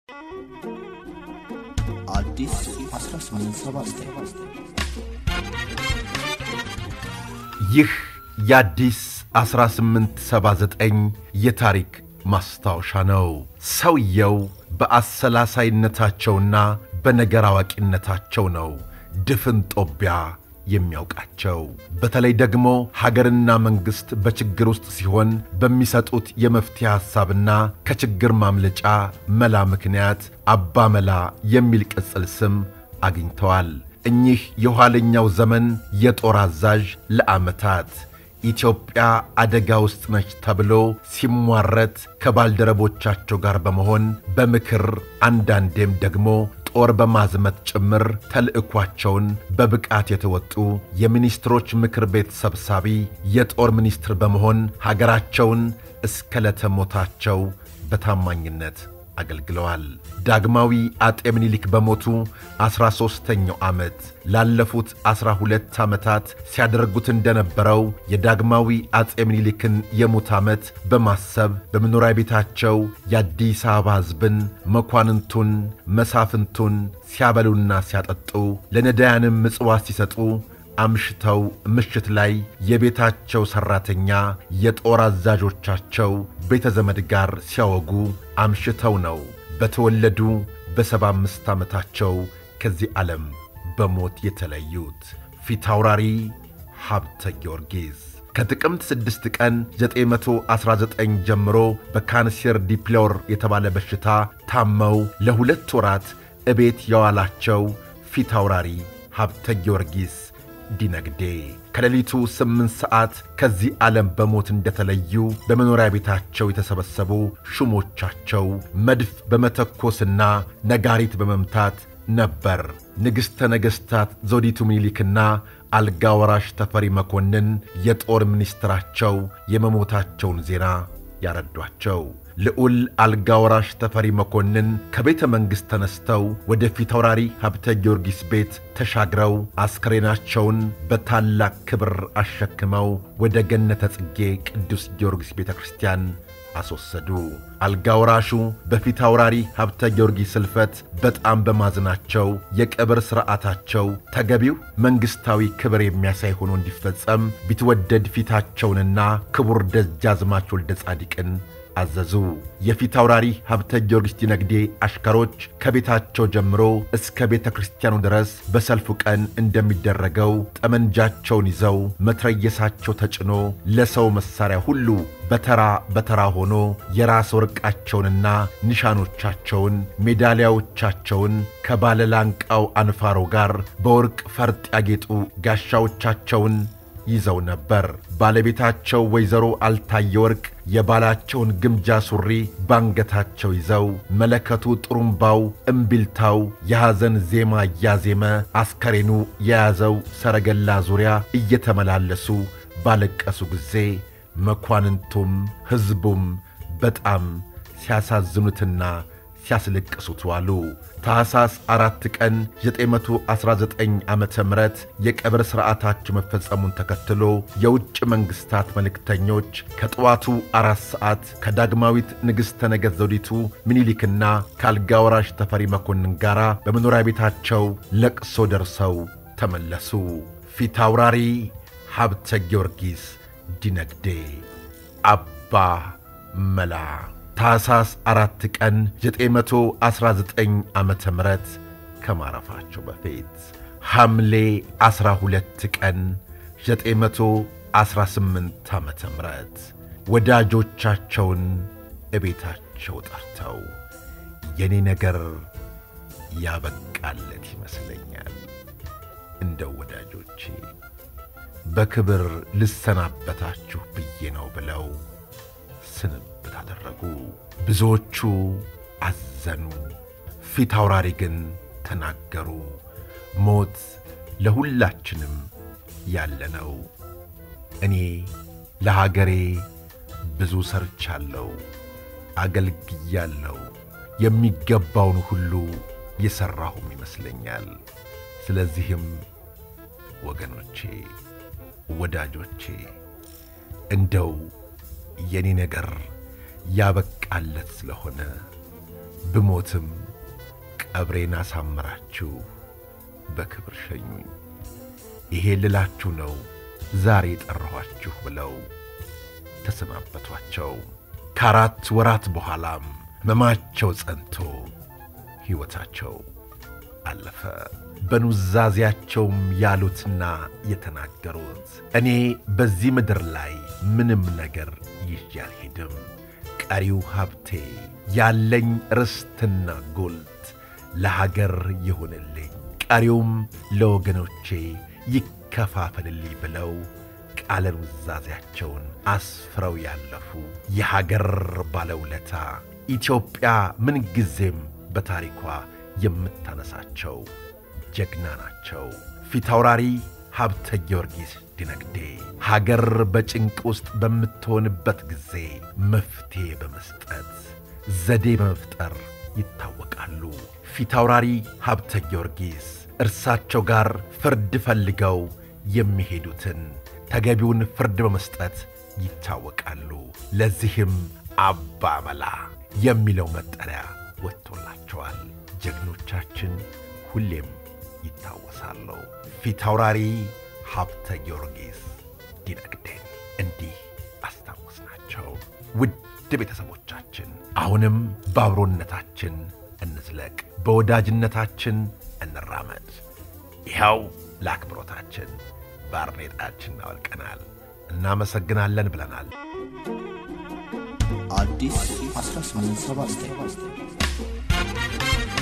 አዲስ 1879 ይህ የአዲስ 1879 የታሪክ ማስታወሻ ነው። ሰውየው በአሰላሳይነታቸውና በነገር አዋቂነታቸው ነው ድፍን ጦቢያ የሚያውቃቸው። በተለይ ደግሞ ሀገርና መንግሥት በችግር ውስጥ ሲሆን በሚሰጡት የመፍትሄ ሐሳብና ከችግር ማምለጫ መላ ምክንያት አባ መላ የሚል ቅጽል ስም አግኝተዋል። እኚህ የኋለኛው ዘመን የጦር አዛዥ ለዓመታት ኢትዮጵያ አደጋ ውስጥ ነች ተብሎ ሲሟረት ከባልደረቦቻቸው ጋር በመሆን በምክር አንዳንዴም ደግሞ ጦር በማዝመት ጭምር ተልዕኳቸውን በብቃት የተወጡ የሚኒስትሮች ምክር ቤት ሰብሳቢ፣ የጦር ሚኒስትር በመሆን ሀገራቸውን እስከ ለተሞታቸው በታማኝነት አገልግለዋል። ዳግማዊ አጤ ምኒልክ በሞቱ ዐሥራ ሦስተኛው ዓመት ላለፉት ዐሥራ ሁለት ዓመታት ሲያደርጉት እንደነበረው የዳግማዊ አጤ ምኒልክን የሙት ዓመት በማሰብ በመኖሪያ ቤታቸው የአዲስ አበባ ሕዝብን መኳንንቱን፣ መሳፍንቱን ሲያበሉና ሲያጠጡ ለነዳያንም ምጽዋት ሲሰጡ አምሽተው ምሽት ላይ የቤታቸው ሠራተኛ የጦር አዛዦቻቸው ቤተ ዘመድ ጋር ሲያወጉ አምሽተው ነው በተወለዱ በሰባ አምስት ዓመታቸው ከዚህ ዓለም በሞት የተለዩት ፊታውራሪ ሀብተ ጊዮርጊስ ከጥቅምት 6 ቀን 919 ጀምሮ በካንሴር ዲፕሎር የተባለ በሽታ ታመው ለሁለት ወራት እቤት የዋላቸው ፊታውራሪ ሀብተ ጊዮርጊስ ዲነግዴ ከሌሊቱ ስምንት ሰዓት ከዚህ ዓለም በሞት እንደተለዩ በመኖሪያ ቤታቸው የተሰበሰቡ ሹሞቻቸው መድፍ በመተኮስና ነጋሪት በመምታት ነበር ንግሥተ ነገሥታት ዘውዲቱ ምኒልክና አልጋ ወራሽ ተፈሪ መኮንን የጦር ሚኒስትራቸው የመሞታቸውን ዜና ያረዷቸው። ልዑል አልጋ ወራሽ ተፈሪ መኮንን ከቤተ መንግሥት ተነስተው ወደ ፊታውራሪ ሀብተ ጊዮርጊስ ቤት ተሻግረው አስከሬናቸውን በታላቅ ክብር አሸክመው ወደ ገነተ ጽጌ ቅዱስ ጊዮርጊስ ቤተ ክርስቲያን አስወሰዱ። አልጋ ወራሹ በፊታውራሪ ሀብተ ጊዮርጊስ ሕልፈት በጣም በማዝናቸው የቀብር ሥርዓታቸው ተገቢው መንግሥታዊ ክብር የሚያሳይ ሆኖ እንዲፈጸም ቢትወደድ ፊታቸውንና ክቡር ደጃዝማች ወልደ ጻዲቅን አዘዙ። የፊታውራሪ ሀብተ ጊዮርጊስ ዲነግዴ አሽከሮች ከቤታቸው ጀምሮ እስከ ቤተ ክርስቲያኑ ድረስ በሰልፉ ቀን እንደሚደረገው ጠመንጃቸውን ይዘው መትረየሳቸው ተጭኖ ለሰው መሣሪያ ሁሉ በተራ በተራ ሆኖ የራስ ወርቃቸውንና ኒሻኖቻቸውን ሜዳሊያዎቻቸውን ከባለላንቃው አንፋሮ ጋር በወርቅ ፈርጥ ያጌጡ ጋሻዎቻቸውን ይዘው ነበር። ባለቤታቸው ወይዘሮ አልታየ ወርቅ የባላቸውን ግምጃ ሱሪ ባንገታቸው ይዘው መለከቱ፣ ጥሩምባው፣ እምቢልታው የሐዘን ዜማ እያዜመ አስከሬኑ የያዘው ሰረገላ ዙሪያ እየተመላለሱ ባለቀሱ ጊዜ መኳንንቱም ሕዝቡም በጣም ሲያሳዝኑትና ሲያስለቅሱት ዋሉ። ታኅሳስ አራት ቀን 919 ዓ ም የቀብር ሥርዓታቸው መፈጸሙን ተከትሎ የውጭ መንግሥታት መልእክተኞች ከጠዋቱ አራት ሰዓት ከዳግማዊት ንግሥተ ነገሥት ዘውዲቱ ምኒልክና ከአልጋ ወራሽ ተፈሪ መኮንን ጋር በመኖሪያ ቤታቸው ለቅሶ ደርሰው ተመለሱ። ፊታውራሪ ሀብተ ጊዮርጊስ ዲነግዴ አባ መላ ታኅሳስ አራት ቀን 919 ዓመተ ምህረት ከማረፋቸው በፊት ሐምሌ 12 ቀን 918 ዓመተ ምህረት ወዳጆቻቸውን እቤታቸው ጠርተው የኔ ነገር ያበቃለት ይመስለኛል፣ እንደው ወዳጆቼ በክብር ልሰናበታችሁ ብዬ ነው ብለው ስንብት አደረጉ። ብዙዎቹ አዘኑ፣ ፊት አውራሪ ግን ተናገሩ። ሞት ለሁላችንም ያለ ነው። እኔ ለሀገሬ ብዙ ሰርቻለሁ፣ አገልግያለሁ። የሚገባውን ሁሉ የሠራሁም ይመስለኛል። ስለዚህም ወገኖቼ፣ ወዳጆቼ እንደው የኔ ነገር ያበቃለት ስለሆነ ብሞትም ቀብሬን አሳምራችሁ በክብር ሸኙኝ። ይሄ ልላችሁ ነው ዛሬ ጠራኋችሁ ብለው ተሰናበቷቸው። ከአራት ወራት በኋላም ሕመማቸው ጸንቶ ሕይወታቸው አለፈ። በኑዛዜያቸውም ያሉትና የተናገሩት እኔ በዚህ ምድር ላይ ምንም ነገር ይዤ አልሄድም፣ ቀሪው ሀብቴ ያለኝ ርስትና ጉልት ለሀገር ይሁንልኝ፣ ቀሪውም ለወገኖቼ ይከፋፈልልኝ ብለው ቃለ ኑዛዜያቸውን አስፍረው ያለፉ የሀገር ባለውለታ ኢትዮጵያ ምንጊዜም በታሪኳ የምታነሳቸው ጀግና ናቸው። ፊታውራሪ ሀብተ ጊዮርጊስ ዲነግዴ ሀገር በጭንቅ ውስጥ በምትሆንበት ጊዜ መፍትሔ በመስጠት ዘዴ በመፍጠር ይታወቃሉ። ፊታውራሪ ሀብተ ጊዮርጊስ እርሳቸው ጋር ፍርድ ፈልገው የሚሄዱትን ተገቢውን ፍርድ በመስጠት ይታወቃሉ። ለዚህም አባ መላ የሚለው መጠሪያ ወጥቶላቸዋል። ጀግኖቻችን ሁሌም ይታወሳሉ። ፊታውራሪ ሀብተ ጊዮርጊስ ዲነግዴን እንዲህ አስታወስናቸው። ውድ ቤተሰቦቻችን አሁንም በአብሮነታችን እንዝለቅ፣ በወዳጅነታችን እንራመድ። ይኸው ለአክብሮታችን ባርኔጣችን እናወልቀናል። እናመሰግናለን ብለናል። አዲስ 1879